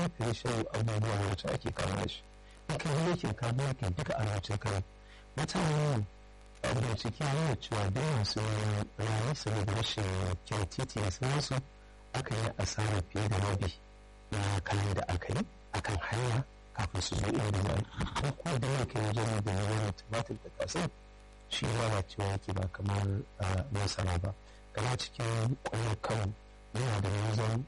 mafi shan abubuwa wacce ake kama da shi in ka yi yakin ka yakin duka a lokacin kai mutane a bincike yana cewa da yawansu rayu saboda rashin kyan titi da sauransu aka yi asara fiye da rabi na kayan da aka yi akan hanya kafin su zo inda za ko kuma da yake wajen da yawan tumatir da kasan shi lalacewa yake ba kamar masara ba kama cikin kwayar kan yana da wajen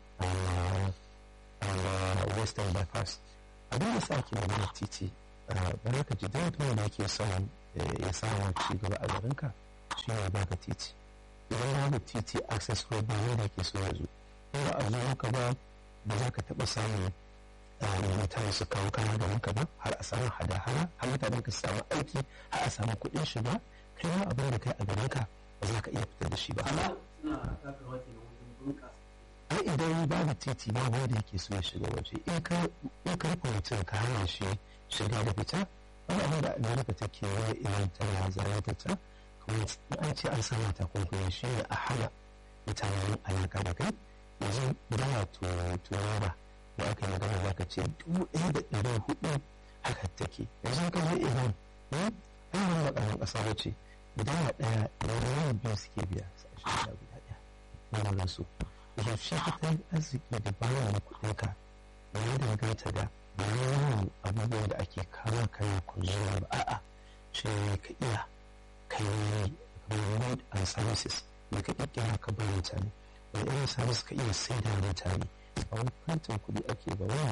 western bypass abin da sa ake magana titi ba ka ji don mutum da yake son ya samu ci gaba a garinka shi ne baka titi idan babu titi access road ba wanda ke so ya zo in ba a zo maka ba ba za ka taɓa samun mutane su kawo kaya garin ka ba har a samu hada-hada har mutanen ka samu aiki har a samu kuɗin shiga kai ma abin da kai a garin ka ba za ka iya fitar da shi ba. ai idan babu titi ba wanda yake so ya shiga waje in ka rufe mutum ka hana shi shiga da fita wani abin da amerika take yi idan tana zarata ta kuma an ce an sama ta kunkuyin shi ne a hana mutanen alaka da kai yanzu da wato turaba da aka yi magana za ka ce dubu ɗaya da ɗari hudu haka take yanzu ka je iran ɗan wani waɗannan ƙasa ba ce idan a ɗaya da wani biyu suke biya su a shekara guda ɗaya na wannan su yaushe tattalin arziki da bayan kuɗinka ya danganta da bayan abubuwan da ake kama kana kunzuwa ba a'a shi ka iya kai road and services da ka ƙirƙira ka bar mutane wani irin service ka iya sai da mutane a wani fantin kuɗi ake ba wani